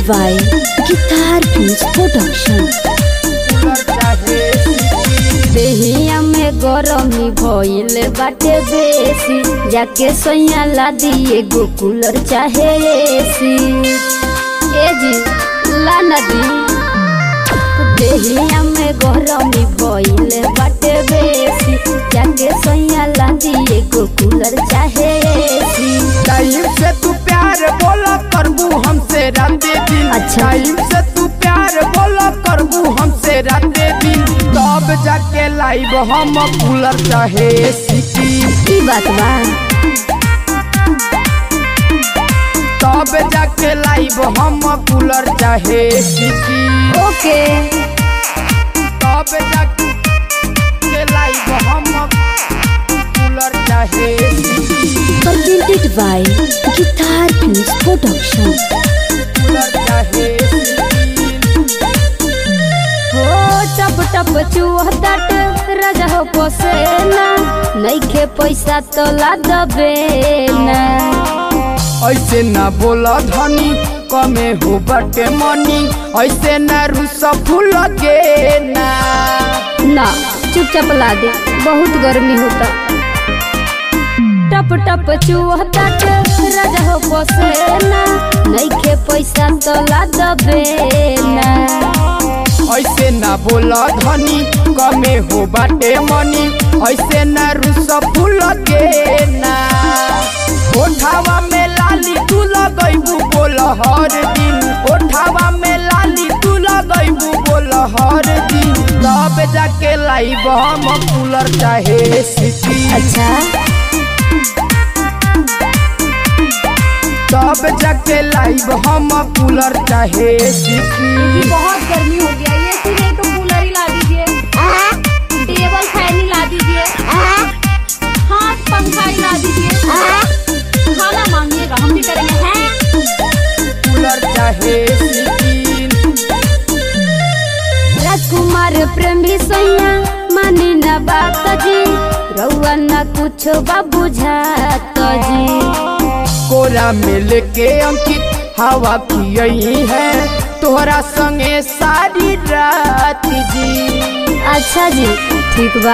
by Guitar Kings Production. देहिया में गरमी भइल बाटे बेसी जाके सोया ला दिए गो कूलर चाहे एसी ए जी ला नदी देहिया में गरमी भइल बाटे बेसी जाके सोया ला दिए गो कूलर चाहे एसी टाइम से तू प्यार बोला करबू हमसे राते दिन अच्छा। टाइम से तू प्यार बोला करबू हमसे राते दिन तब जाके लाइव हम कूलर चाहे सिटी की बात बा तब जाके लाइव हम कूलर चाहे सिटी ओके तब जाके लाइव हम कूलर चाहे city presented by Guitar Kings Production. Cooler चाहे सिटी हो टप टप चुहतट राजा हो पोसेना नइखे पैसा तो ला दबे ना ऐसे ना बोला धनी कमे हो बटे मनी ऐसे ना रूस फूल के ना ना चुपचाप ला दे बहुत गर्मी होता टप टप चुहतट राजा हो पोसेना नइखे पैसा तो ला दबे ना ऐसे ना बोला धनी कमे हो बटे मनी ऐसे ना रूस फूल के ना ओठावा में लाली तू लगैबू बोल हर दिन ओठावा में लाली तू लगैबू बोल हर दिन तब जाके लाइब हम कूलर चाहे सिटी अच्छा तब जाके लाइव हम कूलर चाहे सिटी बहुत गर्मी हो गया ये सी नहीं तो कूलर ही ला दीजिए टेबल फैन ही ला दीजिए हाँ पंखा ही ला दीजिए खाना मांगिएगा हम भी करेंगे हैं कूलर चाहे सिटी राजकुमार प्रेमी सैया मानी न बात जी रउआ न कुछो बा बुझात जी कोरा में लेके अंकित हवा पियई है तोहरा संगे सारी रात जी अच्छा जी ठीक बा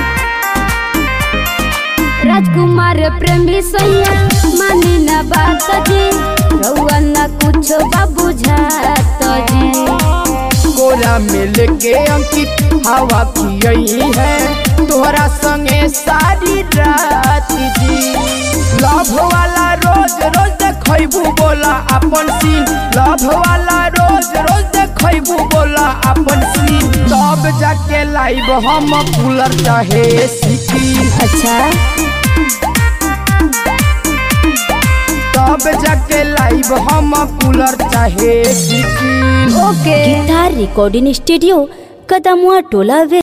राजकुमार प्रेमी सैया मानी न बात जी रउआ न कुछो बा बुझात जी कोरा में लेके अंकित हवा पियई है तोहरा संगे सारी रात जी लव वाला रोज रोज देखबू बोला अपन सीन लव वाला रोज रोज देखबू बोला अपन सीन तब जाके लाइव हम कूलर चाहे सिटी अच्छा तब जाके लाइव हम कूलर चाहे city okay guitar recording studio Kadmua Tola वे